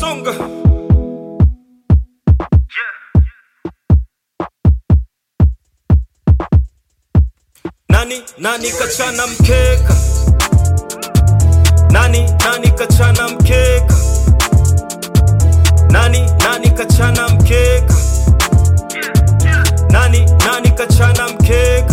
songa nani nani kachana mkeka nani nani kachana mkeka nani nani kachana mkeka nani nani kachana mkeka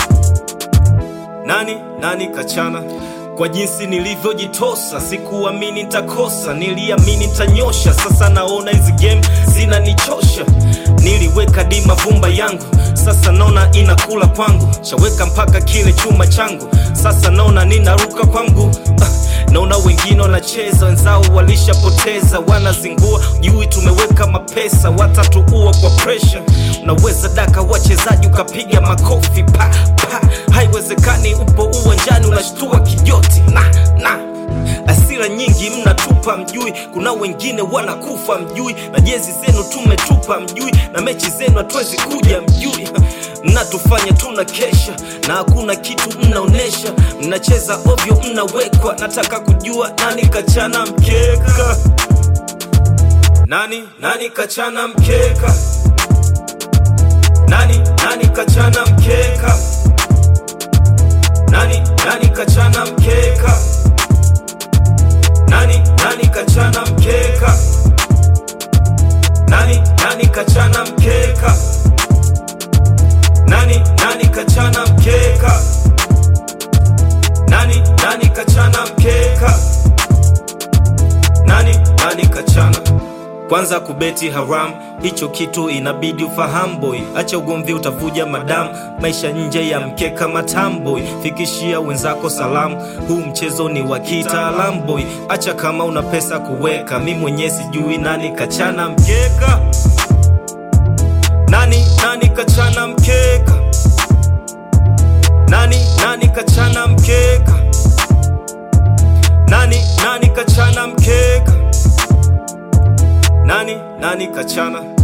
nani nani kachana kwa jinsi nilivyojitosa sikuamini nitakosa niliamini nitanyosha sasa naona hizi game zinanichosha niliweka di mavumba yangu sasa naona inakula kwangu chaweka mpaka kile chuma changu sasa naona ninaruka kwangu ah, naona wengine wanacheza wenzao walishapoteza wanazingua jui tumeweka mapesa watatuua kwa presha unaweza daka wachezaji ukapiga makofi pa pa haiwezekani upo uwanjani unashtua kijoti na na asira nyingi mnatupa mjui kuna wengine wanakufa mjui na jezi zenu tumetupa mjui na mechi zenu hatuwezi kuja mjui mnatufanya tuna kesha na hakuna kitu mnaonesha mnacheza ovyo mnawekwa nataka kujua nani kachana mkeka nani nani kachana mkeka nani nani kachana mkeka nani nani kachana mkeka nani nani kachana mkeka nani nani kachana mkeka nani nani kachana mkeka nani nani kachana mkeka nani nani kachana kwanza kubeti haram hicho kitu inabidi ufahamu boy acha ugomvi utavuja madamu maisha nje ya mkeka matamboy fikishia wenzako salamu huu mchezo ni wa kitaalamu boy acha kama una pesa kuweka mi mwenyewe sijui nani kachana mkeka nani nani kachana mkeka nani nani kachana mkeka nani nani kachana mkeka nani nani kachana